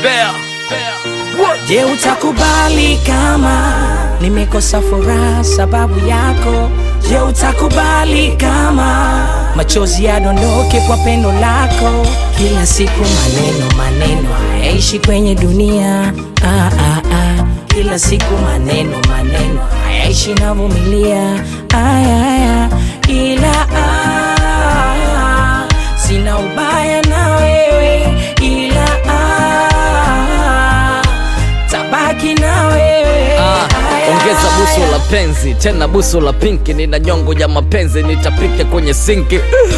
Bear. Je, utakubali kama nimekosa furaha sababu yako? Je, utakubali kama machozi yadondoke kwa pendo lako? Kila siku maneno maneno hayaishi kwenye dunia ah, ah, ah. Kila siku maneno maneno hayaishi navumilia aya, aya. Ila ah, sina ubaya na wewe ila ah, tabaki na wewe Ah, Aya, ongeza buso aya. la penzi tena buso la pinki, nina nyongo ya mapenzi nitapike kwenye sinki.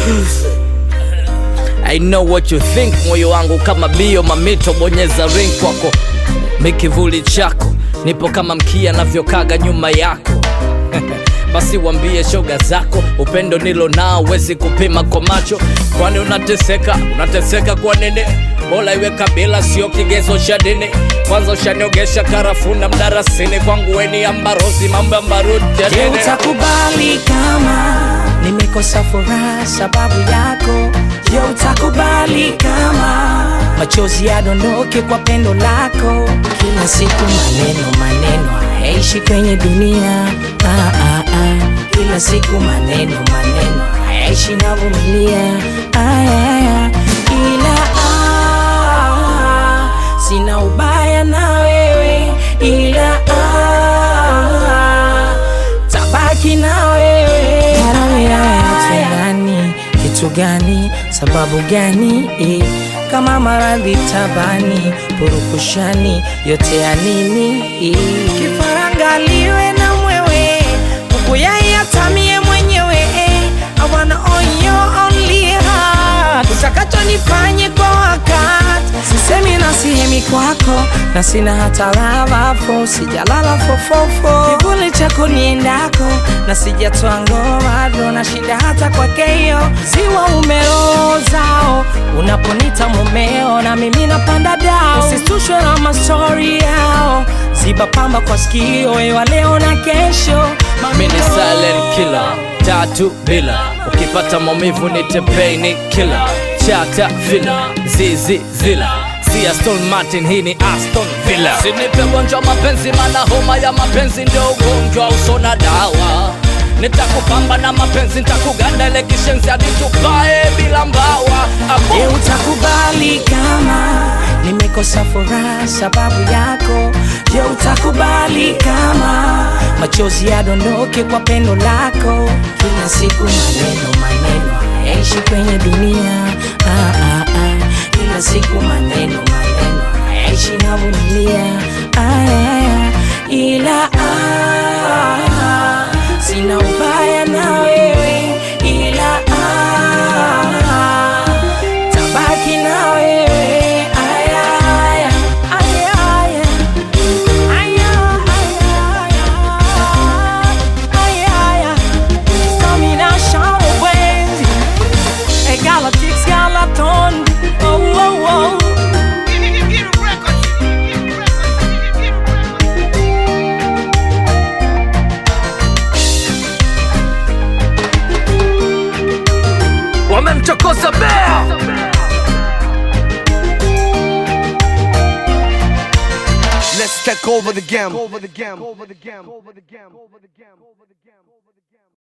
I know what you think, moyo wangu kama bio mamito, bonyeza ring kwako, mikivuli chako, nipo kama mkia navyokaga nyuma yako basi wambie shoga zako upendo nilo nao wezi kupima kwa macho kwani unateseka unateseka kwa nini bola iwe kabila sio kigezo cha dini kwanza ushaniogesha karafuna mdarasini kwangu weni ambarozi mambo ambarudi ya Je, dini utakubali kama nimekosa furaha sababu yako? Je, utakubali kama machozi yadondoke kwa pendo lako? Kila siku maneno maneno hayaishi kwenye dunia ah, ah, ah. Kila siku maneno maneno hayaishi navumilia aya, aya. Ila ah, sina ubaya na wewe ila ah, tabaki na wewe Kitu gani kitu gani sababu gani eh, kama maradhi tabani purukushani yote ya nini eh. kifarangaliwe na mwewe ukuyayatamie mwenyewe eh, I wanna own your only heart utakacho nifanye kwa wakati sisemi na sihemi kwako na sina hata lavafo sijalala fofofo kivuli chako niendako na sijatoa ngomado na shida hata kwakeyo ziwa umeozao unaponita mumeo na mimi napanda dao usitushwe na mastori yao ziba pamba kwa skio wewa leo na kesho mimi ni silent killer tatu bila ukipata maumivu ni tepeni killer chata villa zizi zila si Aston Martin hii ni Aston Villa sinipe ugonjwa wa mapenzi mana homa ya mapenzi ndio ugonjwa usona dawa nitakupamba na mapenzi nitakuganda ile kishenzi hadi tupae bila mbawa Abo- Je, utakubali kama nimekosa furaha sababu yako? Je, utakubali kama machozi yadondoke kwa pendo lako? Kila siku maneno maneno hayaishi kwenye dunia ah, ah, ah. Kila siku maneno maneno hayaishi navumilia aya, aya. Ila ah, sina ubaya na wewe ila ah, tabaki na wewe aya, aya, aya, aya. Aya, aya, aya, aya, aya. Domination wenzi. Hey, Galactics, Galaton. Oh, oh, oh. wamemchokoza bea Let's take over the game. Over the game. Over the game. Over the game. Over the game.